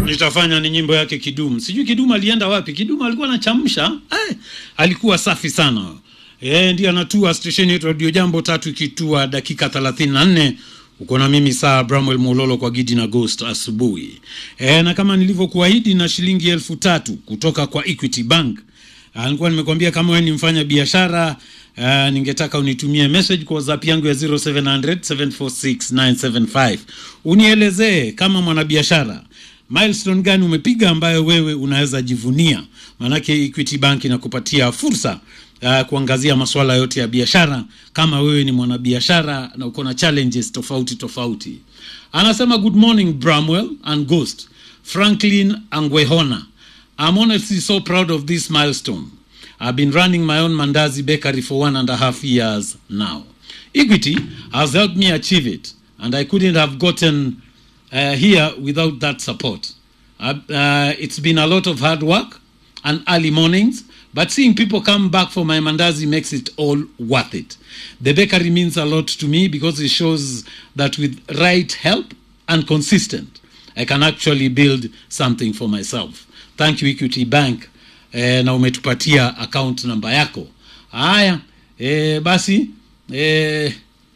nitafanya ni nyimbo yake Kidum. Sijui Kidum alienda wapi. Kidum alikuwa anachamsha eh, alikuwa safi sana eh, ndiye anatua stesheni yetu Radio Jambo tatu ikitua dakika 34 uko na mimi saa Bramwell Mololo kwa Gidi na Ghost asubuhi eh, na kama nilivyokuahidi na shilingi elfu tatu kutoka kwa Equity Bank. Ah, nilikuwa nimekwambia kama wewe ni mfanya biashara Uh, ningetaka unitumie message kwa WhatsApp yangu ya 0700 746 975 unielezee kama mwanabiashara milestone gani umepiga ambayo wewe unaweza jivunia. Maanake Equity Bank inakupatia fursa uh, kuangazia masuala yote ya biashara kama wewe ni mwanabiashara na uko na challenges tofauti tofauti. Anasema good morning Bramwell and Ghost Franklin Angwehona. I'm honestly so proud of this milestone. I've been running my own Mandazi bakery for one and a half years now. Equity has helped me achieve it, and I couldn't have gotten uh, here without that support. Uh, uh, it's been a lot of hard work and early mornings, but seeing people come back for my Mandazi makes it all worth it. The bakery means a lot to me because it shows that with right help and consistent, I can actually build something for myself. Thank you, Equity Bank eh, na umetupatia account namba yako. Haya eh, basi eh,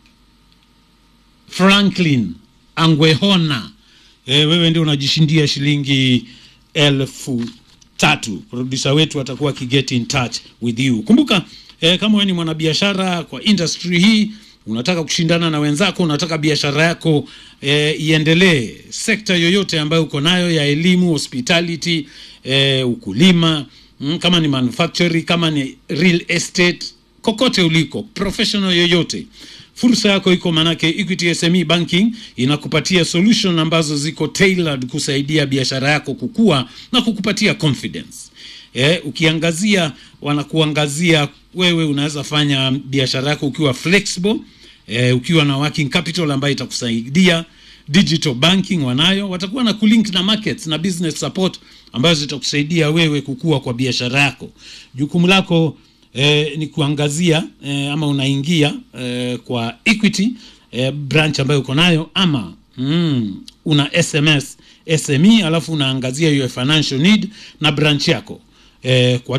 Franklin Angwehona eh, wewe ndio unajishindia shilingi elfu tatu. Producer wetu atakuwa akiget in touch with you. Kumbuka eh, kama wewe ni mwanabiashara kwa industry hii unataka kushindana na wenzako, unataka biashara yako eh, iendelee, sekta yoyote ambayo uko nayo ya elimu, hospitality, eh, ukulima mm, kama ni manufacturing, kama ni real estate, kokote uliko, professional yoyote, fursa yako iko, manake Equity SME Banking inakupatia solution ambazo ziko tailored kusaidia biashara yako kukua na kukupatia confidence. Eh, ukiangazia wanakuangazia wewe unaweza fanya biashara yako ukiwa flexible eh, ukiwa na working capital ambayo itakusaidia digital banking wanayo, watakuwa na kulink na markets na business support ambazo zitakusaidia wewe kukua kwa biashara yako. Jukumu lako eh, ni kuangazia eh, ama unaingia eh, kwa Equity eh, branch ambayo uko nayo ama mm, una SMS SME alafu unaangazia your financial need na branch yako eh, kwa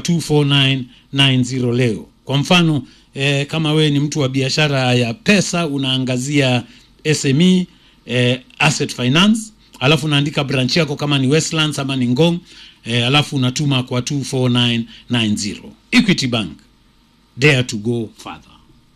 24990 leo. Kwa mfano eh, kama wewe ni mtu wa biashara ya pesa unaangazia SME eh, asset finance alafu unaandika branch yako kama ni Westlands ama ni Ngong eh, alafu unatuma kwa 24990. Equity Bank, dare to go further.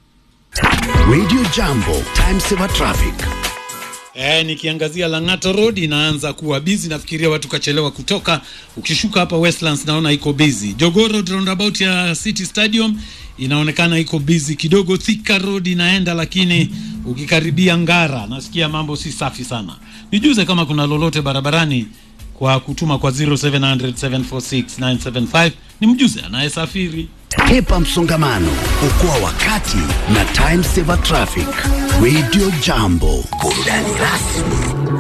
Radio Jambo, time saver traffic. Eh, nikiangazia Lang'ata Road inaanza kuwa busy, nafikiria watu kachelewa kutoka. Ukishuka hapa Westlands naona iko busy. Jogoo Road roundabout ya City Stadium inaonekana iko busy kidogo. Thika Road inaenda, lakini ukikaribia Ngara nasikia mambo si safi sana. Nijuze kama kuna lolote barabarani kwa kutuma kwa 0700 746 975 ni mjuze anayesafiri. Hepa msongamano, okoa wakati na time saver traffic. Radio Jambo, burudani rasmi